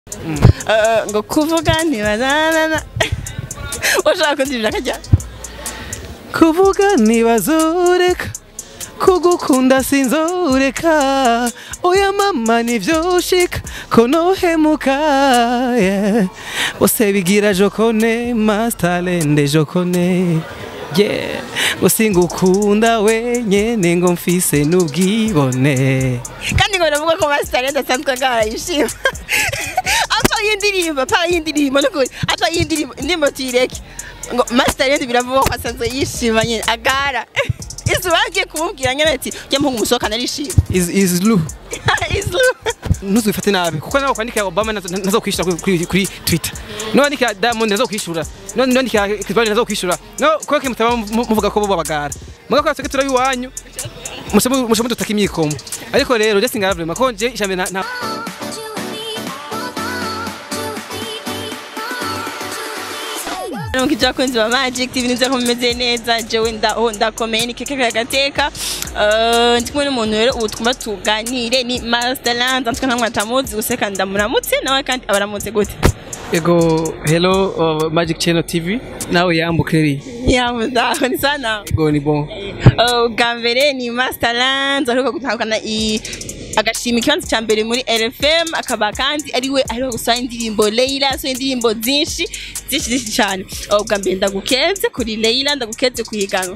Eh, ngo kuvuga ntibazanana ushaka kundibira akajya kuvuga ntibazureka kugukunda sinzoreka oya mama nivyoshika ko nohemuka yeah. bose bigira jokone mastalende jokone yeah. usingukunda wenyene ngo mfise n'ubwibone kandi ngo baravuga ko masitari adasanzwe agarayishima apfa y'indirimbo apfa y'indirimbo nukuri apfa y'indirimbo indirimbo tuyireke ngo masitari biravuga ko asanzwe yishima nyine agara izuba agiye kumubwira nyine ati ujya mpunga umusohokana arishima is, is lu Islu. ntuzwifate nabi kuko nawe kwandikira obama nazo nazo kwishura kuri, kuri, kuri twitter niwandikira diamond nazo kwishura niwandikira kizbani nazo kwishura no kweke mutaba mu- muvuga ko bo babagara muga kwatse turabi wanyu mushe mudutaka imyikomo ariko rero just ngaravuma ko je ishambe na, na Nuko ibyo abakunzi ba Magic TV nibyo ko bimeze neza jewe ndaho ndakomeye ni keke kagateka Eh, ndi kumwe n'umuntu rero ubu twumva tuganire ni Masterland antwe nkamwe atamuzi guseka ndamuramutse nawe kandi abaramutse gute ego hello uh, magic channel tv nawe yambukeri yamuzaho ni sana ego ni bon Eh, ubwa mbere ni Masterland aheruka gutahukana i agashima ikibanza cya mbere muri RFM akaba kandi ari we aheruka gusohora indirimbo Leila asohoye indirimbo zinshi zinshi zinshi cyane Eh, ubwa mbere ndagukeze kuri Leila ndagukeze kuhiganwa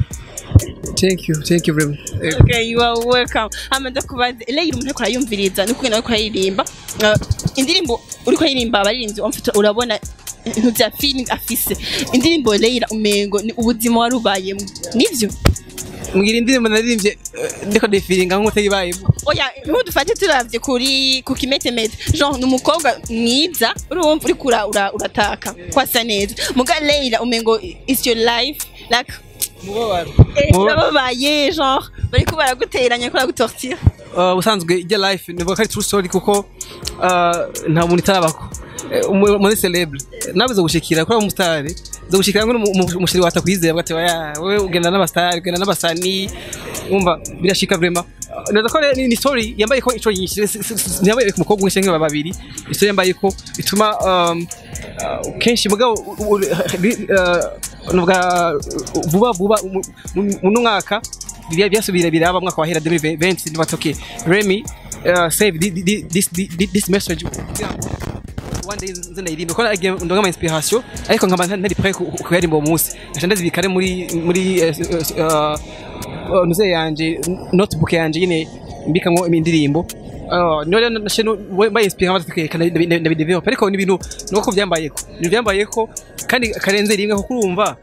thank you thank you very much Ego. Okay, you are welcome. Hama ndakubaza Leila umuntu ariko arayumviriza nuko nawe kuririmba. Uh, indirimbo uriko aririmba abaririmbyi umfite urabona ibintu bya feeling afise. Indirimbo Leila umengo ni ubuzima warubayemo. Nivyo? mbwira indirimbo naririmbye eh, ndiko defiringa nk'utayibayemo Oya, ntudufate turavye kuri ku kimetemete. Genre ni umukobwa mwiza urumva uriko ura- ura- urataka kwasa neza. Muga Leila umengo is your life like mubabaro eh, Muba- urababaye genre bariko baraguteranya kora gutortira. Uh, ubusanzwe ijya life nivuga ko ari true story kuko uh, nta muntu itarabako Eh, umu- muri celebre nawe zo gushikira kuri umusitari zo gushikira ngo umushiri wata kwizera bwate ya wewe ugenda n'abastari ugenda n'abasani umva birashika vraiment Uh, neza ko rero ni ni story yambaye ko ico nyinshi si- si- si- ntiyambaye ku mukobwa umwe cyangwa babiri story yambaye ko bituma um, uh, kenshi mugabo u- u- uh, nuvuga uh, vuba vuba mu- mu- muno mwaka bya- byasubira biraba mwaka wahera 2020 ni batoke Remy uh, save thi- thi- this thi- this message kugira ngo one day nze ndayirimbe ko nagiye ndonga ama inspiration ariko nkaba nta- ntari prêt ku- ku- kuyarimba uwo munsi nca ndazibikare muri muri eh, eh, uh, nuze yanje notebook yanje nyine mbikamwo indirimbo Uh, niyo rero nashe mbaye inspire nkaba tukekana ndabidevelopa ariko ni ibintu nuko byambayeko ni byambayeko kandi karenze rimwe kuko urumva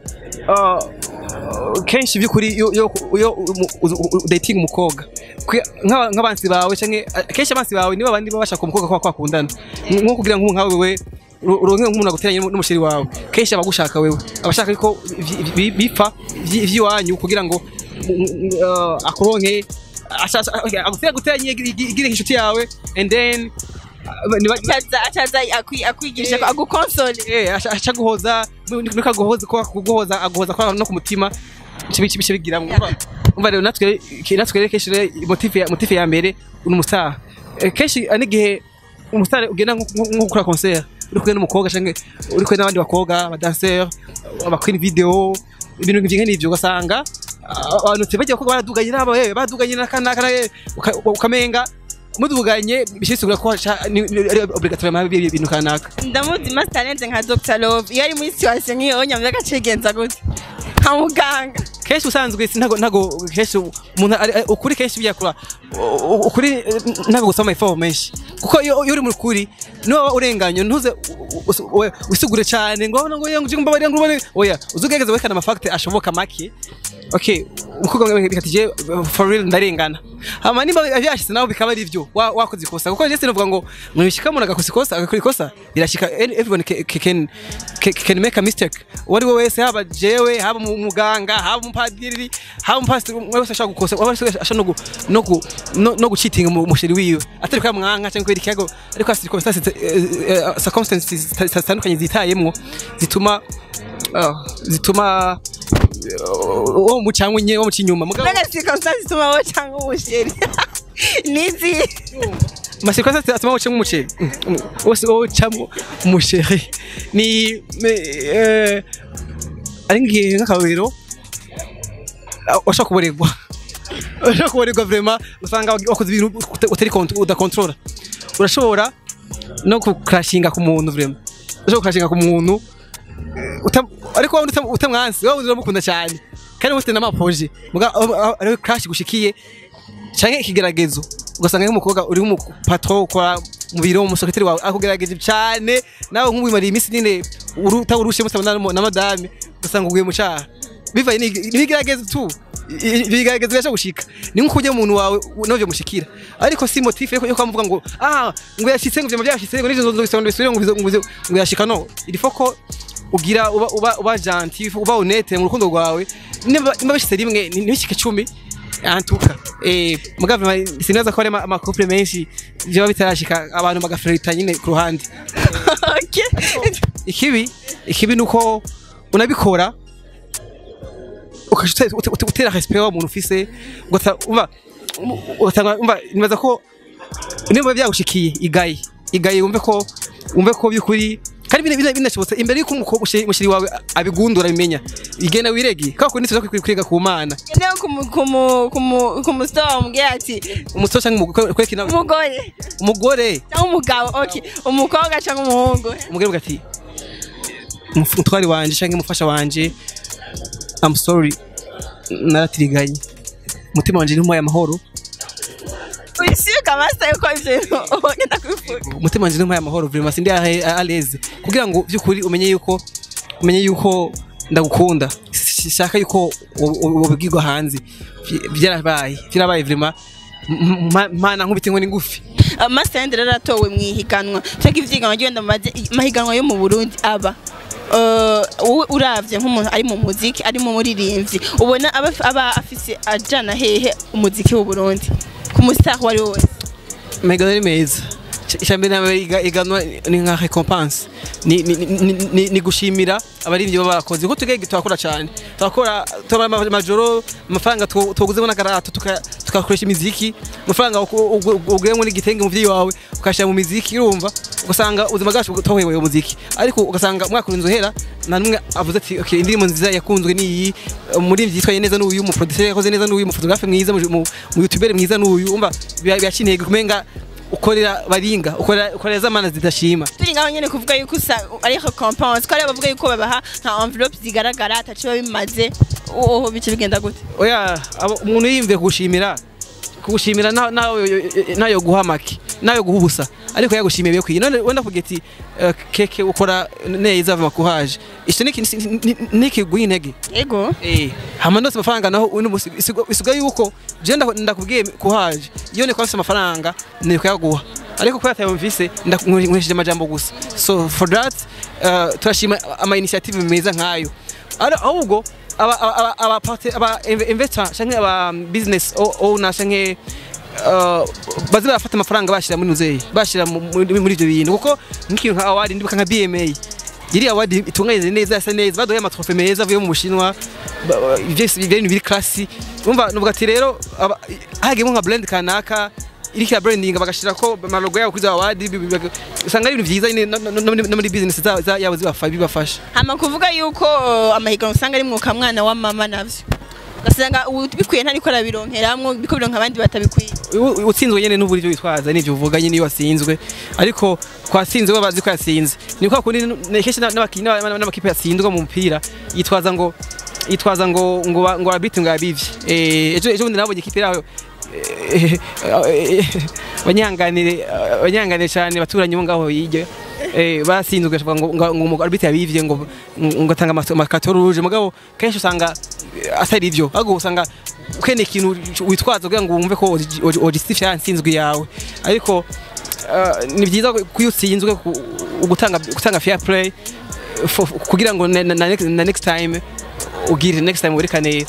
uh, kenshi by'ukuri iyo iyo iyo umu- uzu- u- u- dating umukobwa kwe- nk'aba- nk'abansi bawe canke kenshi abansi bawe nibo bandi baba bashaka umukobwa kwa kwakundana nko kugira ngo nkawe wewe uru- uronke nk'umuntu aguteranye n'umu- n'umusheri wawe kenshi abagushaka wewe abashaka ko vi- vi- bipfa vyi- vy'iwanyu kugira ngo mm, mm, uh, akuronke ashaka- agutera guteranye igire inshuti yawe and then uh, niba- Acaza acaza akwi- akwigisha ko agukonsole. eh aca aca guhoza nuko aguhoza ko kuguhoza aguhoza kwa no ku mutima bice bice bigira umva rero natwe ki- natwe rero kenshi rero motive ya motive ya mbere uri umustar Eh, kenshi ani gihe umustar ugenda nko nko- nko gukora concert uri kumwe n'umukobwa canke uri kumwe n'abandi bakobwa aba danseur abakora video ibintu nk'ivyo nk'ivyo ugasanga ah, abantu tebajya ko baraduganye nabo yewe baduganye n'akana kana uka- ukamenga muduganye bishisigura ko haca- ni- ni- ari obligatoirement bibi ibintu kanaka ndamuzi master talent nka Dr Love iyo ari muri situation nk'iyo nyamya gacegenza gute nka muganga kenshi usanzwe si ntago ntago kenshi umuntu ari- ari- ukuri kenshi byakura u- u- ukuri eh, ntago gusoma amafaranga menshi kuko iyo iyo uri mu kuri niba waba urenganye ntuze u- u- u- wisigure cyane ngo ngo ngo ngo mbabarira ngo ubone oya uzugerageza werekana amafakite ashoboka make okay umukobwa mwe bikati je for real ndarengana hama nimba byashitse nawe bikaba ari byo wa- wakoze ikosa kuko je sinavuga ngo mwishika umuntu agakosa ikosa agakora ikosa birashika any- everyone ca- ca- can ca- can make a mistake uwari we wese haba jewe haba mu- muganga haba umupadiri haba umupasiteri umwe wese ashaka gukosa uwo wese ashaka no gu- no gu- no- no gucitinga mu musheri wiwe atari kwa mwanka cyangwa kubera ikiyago ariko hasi circumstances eh, eh, circumstances zitandukanye zitayemwo zituma ah, zituma eh, uwo mu cyangwa nye wo mu kinyuma mugabo mbega circumstance ituma wowe cyangwa umusheri nizi masequence atuma ucamo umuceri Mm, wose wowe ucamo umuceri ni me- eh, ari ngiye nk'akarorero ah, washobora kuborerwa washobora kuborerwa vraiment usanga wakoze ibintu uta- utari kont- udakontorora urashobora no kukrashinga ku muntu vraiment urashobora kukrashinga ku muntu uta- ariko waba uta- utamwansi waba uramukunda cyane kandi ufite n'amapoje muga ariwe crash gushikiye canke ikigeragezo ugasanga nk'umukobwa uri nk'umupatro ukora mu biro umusekretari wawe akugerageje cyane nawe nk'umwimariye iminsi nyine utaburushe musaba na madame ugasanga uguye mu caha bivaye n'ibigeragezo tu ibigeragezo birasha gushika ni nko kujya umuntu wawe navyo mushikira ariko si motif yo kwamuvuga ngo ah ngo yashitse ngo vyama byashitse ngo nizo nzobisonde bisubire ngo bizo- ngo bizo- ngo yashika no il faut ko ugira uba uba uba gentil uba honnête mu rukundo rwawe niba niba bishitse rimwe ni- ntibishike cumi antuka eh mugave sinaza ko ari ama- ama couple menshi byo bitarashika abantu bagaflirta nyine ku ruhande Okay. ikibi ikibi nuko unabikora ukashutse utera respect wa muntu ufise ugata umva ugatanga umva nibaza ko nimba byagushikiye igaye igaye wumve ko wumve ko byukuri kandi bine- bine- binashobotse imbere yuko umukobwa ushi- mushiri wawe abigundura bimenya igenda wiregi kako nituza kwiga ku mana Neo kumu kumu kumu kumusitowa umubwira ati umusore cyangwa umugore kweki nawe umugore umugore cyangwa umugabo okay umukobwa cyangwa umuhungu umugore uvuga ati umutwari wanje cyangwa umufasha wanje I'm sorry naratiriganye umutima wanje ntumuhaye amahoro wishyuka amasa yuko ibyo bintu ugenda kubivuga umutima wanje ntumuhaye amahoro vraiment sindi aleze kugira ngo byukuri umenye yuko umenye yuko ndagukunda shaka yuko ubwirwa hanze Vy- byarabaye byarabaye vraiment M- m- mana nkubita inkoni ngufi amasende rero atowe mu ihiganwa cyangwa ivyiganwa ryenda mu maze- mahiganwa yo mu Burundi aba Eh, wowe uravye nk'umuntu ari mu muziki ari mu muririmbyi ubona aba aba afise ajana hehe umuziki w'u Burundi ku mustar wari wose Mega ni meza icyambere na iganwa ni nka recompense ni ni ni, ni, ni gushimira abarivyi baba barakoze kuko tugege turakora cyane turakora tuba majoro amafaranga tu- tuguzemo n'agarato tuka- tugakoresha imiziki amafaranga uguyemo n'igitenge mu vyi wawe ukashira mu miziki urumva ugasanga ubuzima bwacu tohewe muziki ariko ugasanga umwaka urinze uhera na numwe avuze ati okay indirimbo nziza yakunzwe ni iyi umuririmbyi yitwaye neza n'uyu umuproducer yakoze neza n'uyu umufotografe mwiza mu- mu mu youtubere mwiza n'uyu umva byakineye kumenga ukorera baringa ukorera ukorera zamana zidashima turi ngaho nyene kuvuga yuko usa ari recompense ko ari bavuga yuko babaha nka envelope zigaragara ataco biba bimaze oho bice bigenda gute oya abo- umuntu yiyumviye kugushimira kugushimira na- nawe nayo guha make nayo guha ubusa ariko yagushimiye bikwiye none wenda kugira ati eh, keke ukora neza ava makuhaje icyo nikiguha intege ego Eh, hama ndose amafaranga naho uno musi isigo- isigaye yuko je nda- ndakubwiye kuhaje iyo ni kwafise amafaranga ni kuyaguha ariko ko yatayumvise ndakunkwishije amajambo gusa so for that uh, turashima ama initiative meza nkayo Ari- ahubwo aba aba aba aba parte- aba inve- investor canke aba business o- owner canke uh, baze barafata amafaranga bashira muri muzeyi bashira mu- muri muri ivyo bintu kuko nk'ikintu nka award ndibuka nka BMA iri award itunganyije neza yasa neza baduhaye amatrofe meza avuye mu bushinwa ba- ba- byose ibintu biri classy umva nuvuga ati rero aba- hagiyemo nka blend kanaka iriko ya branding bagashira ko amalogo yabo kuri za award bi- bi- bi- usanga ari ibintu vyiza nyine no- no- no muri- no muri business za- za- yabo zibafa- bibafasha hama kuvuga yuko uh, amahiganwa usanga ari mwuka mwana wa mama navyo ugasanga bikwiye ntariko arabironkeramwo biko bironka abandi batabikwiye U- u- utsinzwe nyene n'uburi byo witwaza n'ivyo uvuga nyene iyo wasinzwe ariko kwasinzwe babazi ko yasinze ni kwa kundi n- kenshi na- n'abakinyi n'aba- n'aba- n'amakipe yatsindwa mu mupira yitwaza ngo yitwaza ngo ngo ba- ngo abiti ngo yabivye eh ejo ejo bundi nabonye ikipe yaho eh, eh, banyanganire banyanganire cyane baturanyi bo ngaho yijye eh basinzwe gashoboka ngo ngo ngo umugabo arbitre yabivye ngo ngo atanga amakato rouge mugabo kenshi usanga eh, atari ivyo ahubwo usanga ukene ikintu witwaza kugira ngo wumve ko ogistifya yansinzwe yawe ariko eh, ni byiza ko iyo utsinzwe ku- gutanga gutanga fair play eh, for- kugira ngo na, na, na, next- na next time ugire next time werekane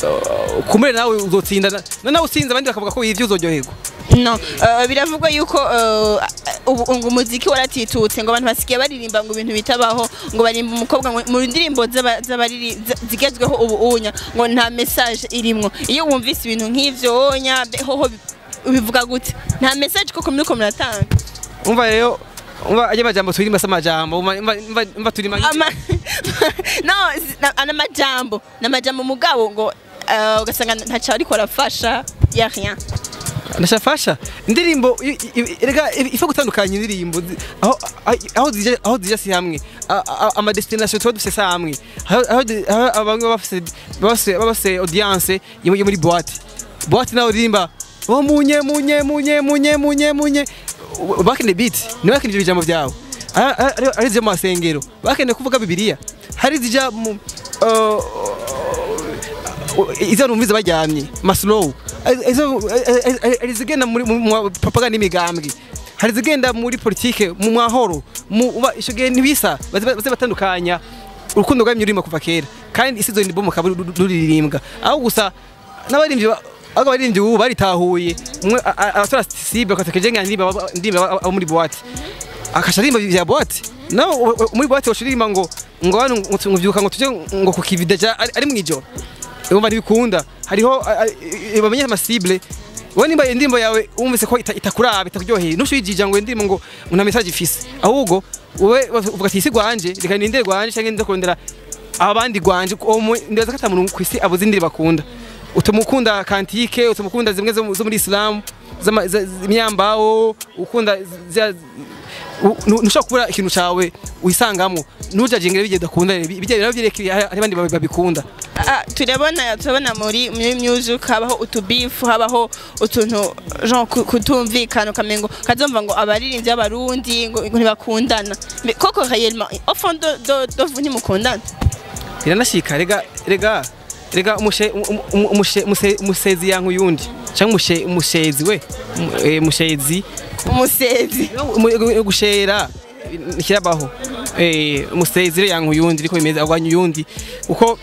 uh, kumure nawe uzotsinda na- na nawe utsinze abandi bakavuga ko ivyo uzoryoherwa no uh, biravugwa yuko uh, ubu ngo umuziki waratitutse ngo abantu basigaye baririmba ngo ibintu bitabaho ngo barimba umukobwa ngo mu ndirimbo z'aba- z'abariri- z- zigezweho ubu unya ngo nta message irimwo iyo wumvise ibintu nk'ivyo onya be- hoho bi- ubivuga gute nta message koko muriko muratanga umva rero umva ajya amajambo turirimba se amajambo umva umva- umva umva turima Ama- no si- na- ana majambo na majambo mugabo ngo eh, ugasanga ntaco ariko arafasha ya rien ndashafasha indirimbo i- i- erega ifa gutandukanya indirimbo zi- aho aho- aho zija aho zija si hamwe A- a- ama destination tuba dufise si hamwe aho aho di- aho abamwe baba bafise baba bafise baba bafise audience yo yo muri boîte boîte nawe uririmba oh munye munye munye munye munye munye back in the beat ni back in the bijambo vyawe Ari- ari ari zyo mu masengero bakeneye kuvuga bibiliya hari zija mu uh, izo numviza baryamye maslow izo hari zigenda muri mu mu propaganda n'imigambwe hari zigenda muri politike mu mahoro mu uba ico gihe ntibisa baze baze batandukanya urukundo rwamye rurimo kuva kera kandi isi zo ni bomo kaburi ruririmbwa aho gusa n'abaririmbyi ba- ahubwo abaririmbyi ubu baritahuye umwe a- a- abatora sibe bakatekeje nka ndimba ndimba abo muri boîte akasha arimba vya boîte no muri boîte washirimba ngo ngo hano nguvyuka ngo tuje ngo kukivida ja ari ari mwijoro umva ntibikunda hariho bamenye amasible wowe nimba indirimbo yawe wumvise ko ita- itakuraba itakuryoheye ntushwijija ngo indirimbo ngo ngo nta message ifise ahubwo wowe uvuga ati isi gwanje reka ninde gwanje canke nze kurondera abandi gwanje uwo mu- ndaza ko ata muntu kwisi abuze indirimbo akunda utamukunda kantike utamukunda zimwe zo mu- zo muri islam z'ama- za- z'imyambaho ukunda zya- u- nu- ntushobora kubura ikintu cawe wisangamo ntujajingire bijye udakunda bijye rero byerekeye hari abandi babi- babikunda Ah, turabona turabona muri muri music habaho utubifu habaho utuntu genre ku- kutumvikana ukamengo kazomva ngo abaririmbyi b'abarundi ngo ngo ntibakundana Mais koko réellement au fond de de de vous ntimukundana biranashika rega rega rega umushe um- um- umushe muse- musezi yanku yundi cyangwa umushe umushezi we Mu- eh, mushezi umusezi Mu- gushera ntikirabaho eh umusezi rero yanku yundi ariko bimeze agwanya uyundi uko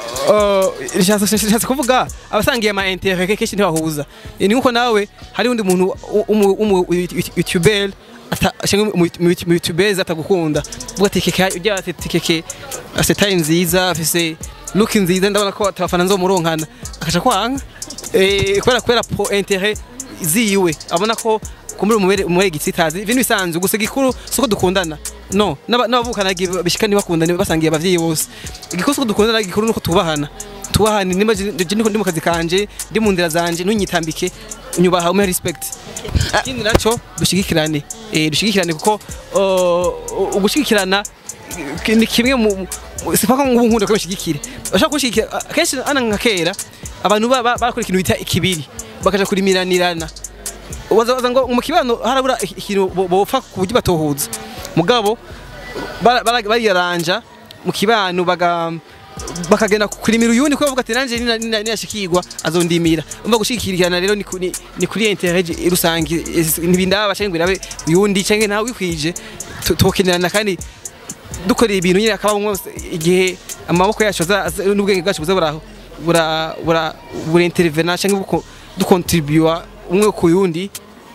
uh, nshatse nshatse kuvuga abasangiye ama intérêt kenshi ntibahuza Eh, ni nkuko nawe hari undi muntu umu umu youtuber cyangwa mu youtubers atagukunda uvuga ati keke ujya ati keke afite time nziza afise look nziza ndabona ko abafana nzomuronkana akaca kwanga eh kubera kubera po intérêt ziwe abona ko kumuri umubere umubere gitsitazi ibintu bisanzwe gusa gikuru suko dukundana no n'aba- n'abavukana gi- bishika ntibakundane basangiye abavyeyi bose igikuru suko dukundana gikuru nuko tubahana tubahana nimba je je niko ndi mu kazi kanje ndi mu nzira zanje ntunyitambike unyubaha umpe respect ikindi naco dushigikirane eh dushigikirane kuko uh, ugushigikirana ki- ni kimwe mu mu- sipaka ngo nkunda ko bashigikire bashaka kushigikira kenshi ana nka kera abantu ba- ba- barakora ikintu bita ikibiri bakaja kurimiranirana waza waza ngo mu kibano harabura iki- ikintu bo- bopfa ku buryo batohuza mugabo bara- bara- bariyaranja mu kibano baga bakagenda kurimira uyundi kuko bavuga ati nanje nina- nina- ninashikirwa azondimira umva gushikirana rero ni ku- ni ni kuri intérêt rusangi ntibindaba canke ngo birabe uyundi canke nawe wikwije tu- tukenerana kandi dukorera ibintu nyine akaba umwe wese igihe amaboko yacu aza- aza- n'ubwenge bwacu buza buraho bura bura bura intervena canke buko dukontribua umwe ku yundi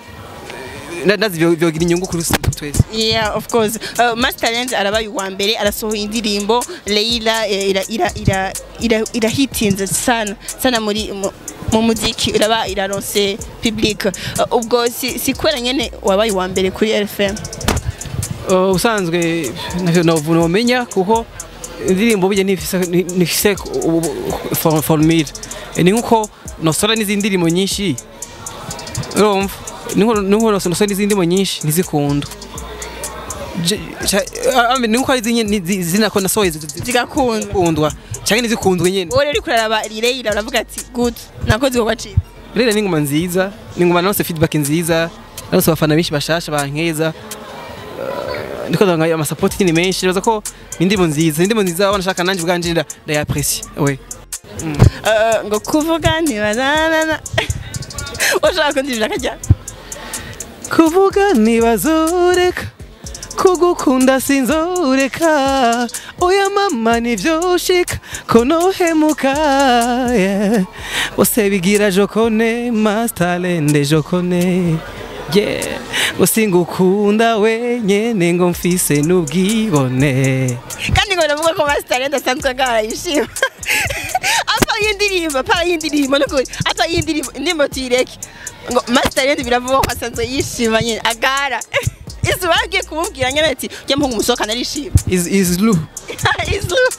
na- nazi byo- byogira inyungu kuri twese yeah of course uh, Master Talent arabaye uwa mbere arasohoye indirimbo Leila eh, ira ira ira ira irahitinze sana sana muri mu- mu muziki iraba iraronse public Uh, ubwo si si kwera nyene wabaye uwa mbere kuri RFM Uh, usanzwe navyo novuga nomenya kuko indirimbo burya nifise nifise formule ni nkuko nosora n'izindi ndirimbo nyinshi urumva ni nkuko ni nkuko nosora n'izindi ndirimbo nyinshi ntizikundwa Je- ca- ah, ah, ni nkuko hari izindi zina ko nasohoye zi- zi- zigakundwa zikundwa canke ntizikundwe nyene wowe rero uriko uraraba Leila uravuga ati good nakoze igikorwa ciza rero ni ingoma nziza ni ingoma naronse feedback nziza naronse abafana benshi bashasha bankeza Eh, ndiko ndanga amasapoti nyine menshi nibaza ko ni indirimbo nziza ni indirimbo nziza wanashaka nanjye ubwanje nda- ndayaprecie we Uh, ngo kuvuga ntibazanana ushaka kundivira akajyana kuvuga ntibazureka kugukunda sinzureka oya mama nivyoshika ko nohemuka yeah. bose bigira jokone mastalende jokone yeah. usingukunda wenyene ngo mfise n'ubwibone kandi ngo baravuga ko Master Talent asanzwe agarayishima apa y'indirimbo apa y'indirimbo nukuri apa y'indirimbo indirimbo tuyireke ngo master yindi biravuga ko asanzwe yishima nyine agara izuba yagiye kumubwira nyine ati ujya mpunga umusohokana arishima is is lu izuba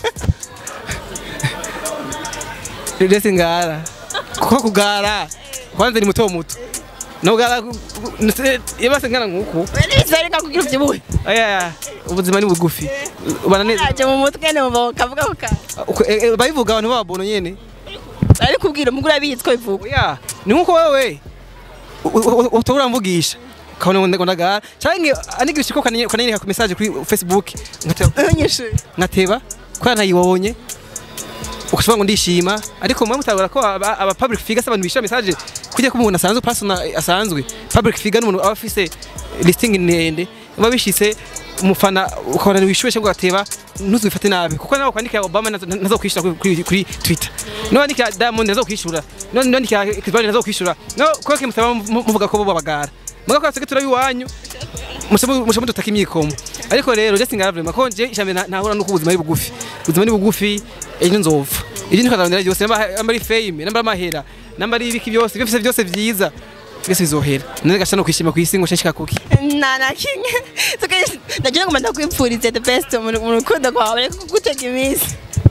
ndetse ngara kuko kugara kwanza ni muto muto nogara yabase ngana nkuko bizareka kugira ubyibuhe aya ubuzima ni bugufi bananeza aje mu mutwe ne mu kavuga ko ka Uko- eh, eh, babivuga abantu babono nyene ari kubwira umugore abizi ko bivuga oya ni nkuko wewe utobura mvugisha kabona ngo ndagara canke anigisha ko kananye kananye ku message kuri Facebook nkateba unyishuye nkateba ko ntayibonye ukashobora ngo ndishima ariko mwe mutabura ko aba aba public figure se abantu bishira message kujya ko umuntu asanzwe person asanzwe public figure n'umuntu aba afise listing ndende biba bishitse umufana ukabona wishuye ngo gateba ntuzwifate nabi kuko nawe kwandikira Obama nazo nazo kwishura kuri- kuri kuri Twitter no kwandikira Diamond nazo kwishura no no kwandikira Chris Brown nazo kwishura no ko ke musaba mu- muvuga ko bo babagara muga ko atse turabiwanyu mushamu mushamu dutaka imyikomo ariko rero just ngaravuma ko nje ishambe ntahura nuko ubuzima ari bugufi ubuzima ni bugufi ejo nzova ibyo ntikarondera byose namba namba ari fame namba amahera namba ari ibiki byose byose byose byiza byose bizohera none gasha no kwishima ku isi ngo nshishika kuki nta na kimwe ndagira ngo ndakwipfurize the best mu mu rukundo rwawe ariko kugutega iminsi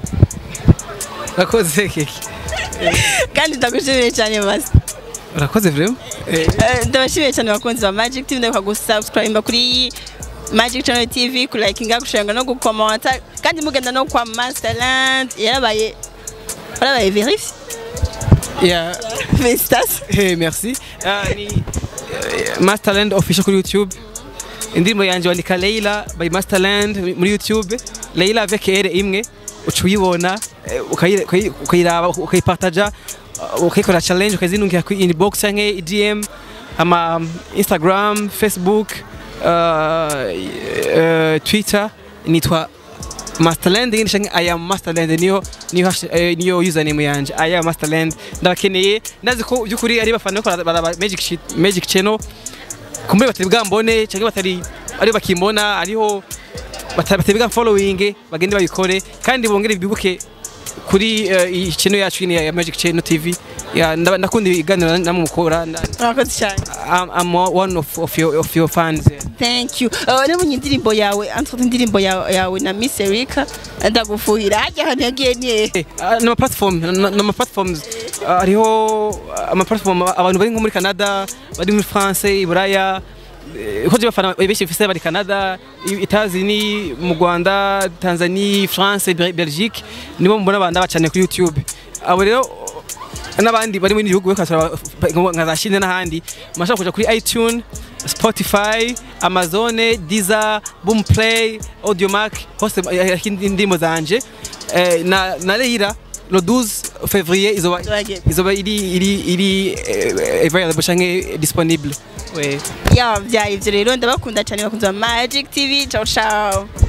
urakoze keke kandi ndagushimiye cyane masi urakoze vraiment eh Eh, ndabashimiye cyane abakunzi ba magic tv ndabuka gusubscribe kuri magic channel tv kulakinga gushanga no gukomanta kandi mugenda no kwa masterland yarabaye yarabaye verifie yeah felicitation Hey, merci. Uh, ni uh, Masterland official kuri YouTube. Indirimbo yanje wandika Leila by Masterland muri YouTube. Leila avec R imwe uca uyibona eh, ukayi- ukayi- ukayiraba ukayipartaja uh, ukayikora challenge ukazinungira kuri inbox canke DM ama um, Instagram, Facebook, uh, uh, Twitter nitwa Masterland ngene shange I am Masterland niyo niyo hash- eh, niyo username yanje I am Masterland ndabakeneye ndazi ko byukuri ari bafana ko baraba Magic Shit- Magic Channel kumbe batari bwambone cyangwa batari ari bakimbona ariho batari batari bwa following bagende babikore kandi bongere bibuke kuri eh, iyi channel yacu ni ya Magic Channel TV ya ndaba- ndakunda ibiganiro namwe mukora nda- urakoze cyane I'm, I'm one of, of your of your fans eh. thank you uh, nabonye indirimbo yawe entre indirimbo yawe, yawe na miss erika ndagufuhira hajya ahantu yagiye ni hehe nama platform nama platforms ah, hariho ama platform abantu bari nko muri Canada bari muri France iburaya eh, ko je bafana benshi bafise bari Canada i- Etazini mu Rwanda Tanzania France Bel- Belgique nibo mbona banda bacane kuri YouTube abo rero n'abandi bari mu bindi bihugu bakasura nka za Chine n'ahandi mashaka kuja kuri iTunes Spotify, Amazon, Deezer, Boomplay, Audiomack hose eh, indirimbo zanje eh, na na Leila le 12 février izoba Turagiye. izoba iri iri iri eh, available canke disponible ouais. yabyaye ibyo rero ndabakunda cyane bakunze ba magic tv ciao ciao